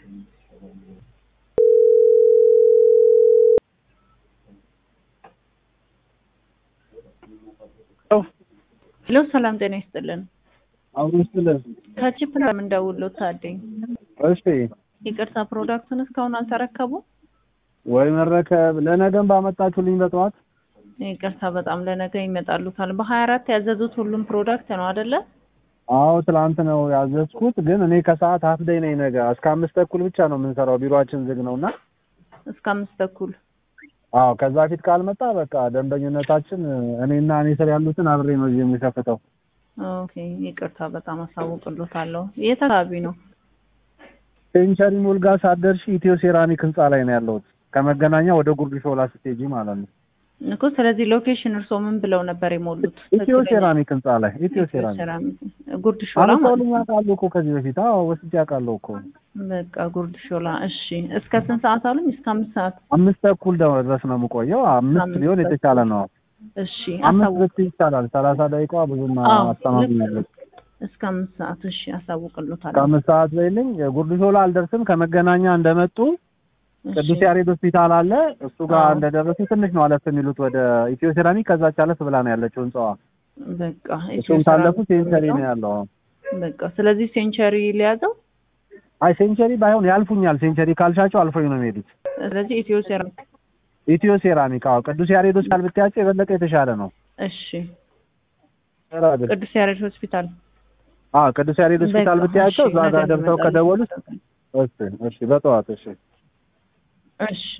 ሄሎ ሰላም ጤና ይስጥልን። አሁን ስለ ከቺፕ ነው የምንደውለው ታደኝ። እሺ ይቅርታ ፕሮዳክቱን እስካሁን አልተረከቡ? ወይ መረከብ ለነገም ባመጣችሁልኝ በጠዋት ይቅርታ በጣም ለነገ ይመጣሉታል። በሀያ አራት ያዘዙት ሁሉም ፕሮዳክት ነው አይደለ? አዎ ትላንት ነው ያዘዝኩት፣ ግን እኔ ከሰዓት ሀፍ ደይ ነኝ። ነገ እስከ አምስት ተኩል ብቻ ነው የምንሰራው፣ ቢሮአችን ዝግ ነው እና እስከ አምስት ተኩል አዎ ከዛ ፊት ካልመጣ በቃ ደንበኝነታችን እኔና እኔ ስር ያሉትን አብሬ ነው እዚህ የሚከፍተው። ኦኬ ይቅርታ በጣም አሳውቅሎታለሁ። የት አካባቢ ነው? ሴንቸሪ ሞል ጋር ሳትደርሺ ኢትዮ ሴራሚክ ህንጻ ላይ ነው ያለሁት። ከመገናኛ ወደ ጉርድ ሾላ ስትሄጂ ማለት ነው። እኮ ስለዚህ ሎኬሽን እርስዎ ምን ብለው ነበር የሞሉት? ኢትዮ ሴራሚክ ህንጻ ላይ ኢትዮ ሴራሚክ ሴራሚክ ጉርድ ሾላ ማለት አመጣውልኝ አውቃለሁ እኮ ከዚህ በፊት አዎ ወስጄ አውቃለሁ እኮ በቃ ጉርድ ሾላ። እሺ እስከ ስንት ሰዓት አሉኝ? እስከ አምስት ሰዓት። አምስት ተኩል ድረስ ነው የምቆየው። አምስት አምስት ቢሆን የተሻለ ነው። እሺ አምስት አሳውቅ። ብት ይቻላል። ሰላሳ ደቂቃ ብዙም አዎ፣ አስተማሚ ልክ ያለች እስከ አምስት ሰዓት እሺ አሳውቅሎታለሁ። ከአምስት ሰዓት በይልኝ። ጉርድ ሾላ አልደርስም። ከመገናኛ እንደመጡ እሺ ቅዱስ ያሬድ ሆስፒታል አለ። እሱ ጋር አዎ። እንደደረሱ ትንሽ ነው አለፍ የሚሉት ወደ ኢትዮ ሴራሚክ። ከዛች አለፍ ብላ ነው ያለችው ህንጻዋ። በቃ እሱም ካለፉ ሴንቸሪ ነው ያለው። በቃ ስለዚህ ሴንቸሪ ሊያዘው። አይ ሴንቸሪ ባይሆን ያልፉኛል። ሴንቸሪ ካልሻቸው አልፎኝ ነው የሚሄዱት። ስለዚህ ኢትዮ ሴራሚክ ኢትዮ ሴራሚክ አዎ፣ ቅዱስ ያሬድ ሆስፒታል ብታያቸው የበለጠ የተሻለ ነው። እሺ ራግል ቅዱስ ያሬድ ሆስፒታል አዎ፣ ቅዱስ ያሬድ ሆስፒታል በቃ ብታያቸው እሺ፣ እዛ ጋር ነገ ደርሰው እንመጣለን። ከደወሉት እሺ፣ እሺ፣ በጠዋት እሺ እሺ